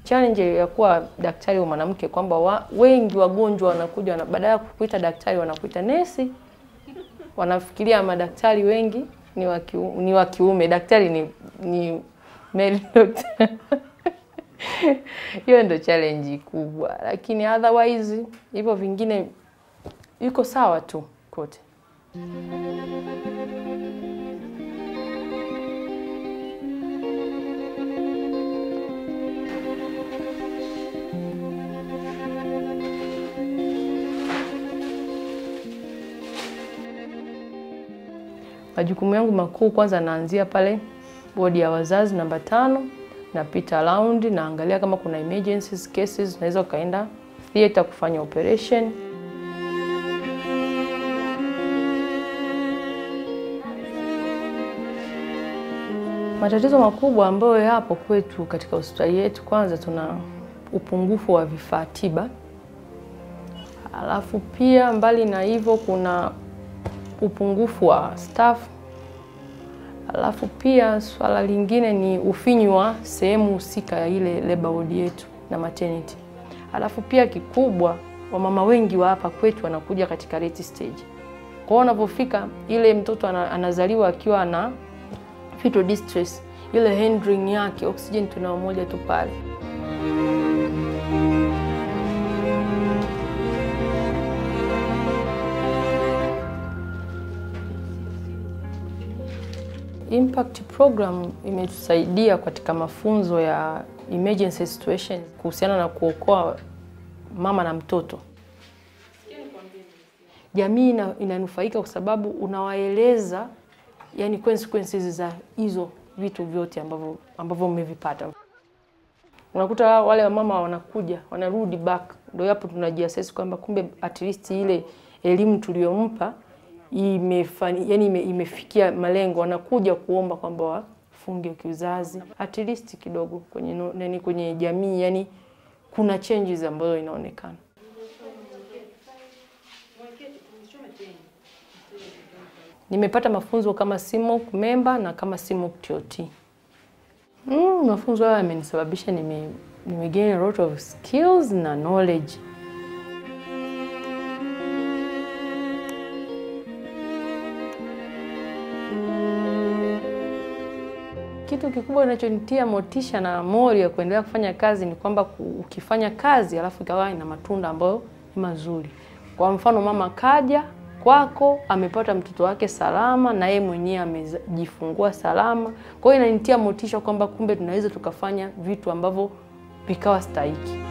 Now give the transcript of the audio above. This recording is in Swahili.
challenge ya kuwa daktari wa mwanamke kwamba wa, wengi wagonjwa wanakuja wana, badala ya kukuita daktari wanakuita nesi. Wanafikiria madaktari wengi ni wa kiu- ni wa kiume, daktari ni ni male doctor. Hiyo ndo challenge kubwa, lakini otherwise hivyo vingine iko sawa tu kote. Majukumu yangu makuu kwanza, naanzia pale wodi ya wazazi namba tano, napita round, naangalia kama kuna emergencies cases, naweza ukaenda theater kufanya operation. Matatizo makubwa ambayo yapo kwetu katika hospitali yetu, kwanza tuna upungufu wa vifaa tiba, alafu pia mbali na hivyo kuna upungufu wa staff, alafu pia swala lingine ni ufinyu wa sehemu husika ya ile labor ward yetu na maternity. Alafu pia kikubwa, wamama wengi wa hapa kwetu wanakuja katika late stage. Kwa hiyo wanapofika ile mtoto ana, anazaliwa akiwa na fetal distress, ile handling yake oxygen tunao moja tu pale. Impact program imetusaidia katika mafunzo ya emergency situation kuhusiana na kuokoa mama na mtoto. Jamii ina, inanufaika kwa sababu unawaeleza yani consequences za hizo vitu vyote ambavyo ambavyo mmevipata. Unakuta wale wamama wanakuja wanarudi back, ndio hapo tunajiassess kwamba kumbe at least ile elimu tuliyompa imefani, yani ime, imefikia malengo. Wanakuja kuomba kwamba wafunge kiuzazi at least kidogo kwenye no- nani kwenye jamii, yani kuna changes ambazo inaonekana. Nimepata mafunzo kama CMOC member na kama CMOC TOT. Mm, mafunzo haya yamenisababisha nime, nime gain a lot of skills na knowledge. Kitu kikubwa kinachonitia motisha na mori ya kuendelea kufanya kazi ni kwamba ku- ukifanya kazi alafu ikawa ina matunda ambayo ni mazuri. Kwa mfano, mama kaja kwako amepata mtoto wake salama na yeye mwenyewe amejifungua salama. Kwa hiyo inanitia motisha kwamba kumbe tunaweza tukafanya vitu ambavyo vikawa stahiki.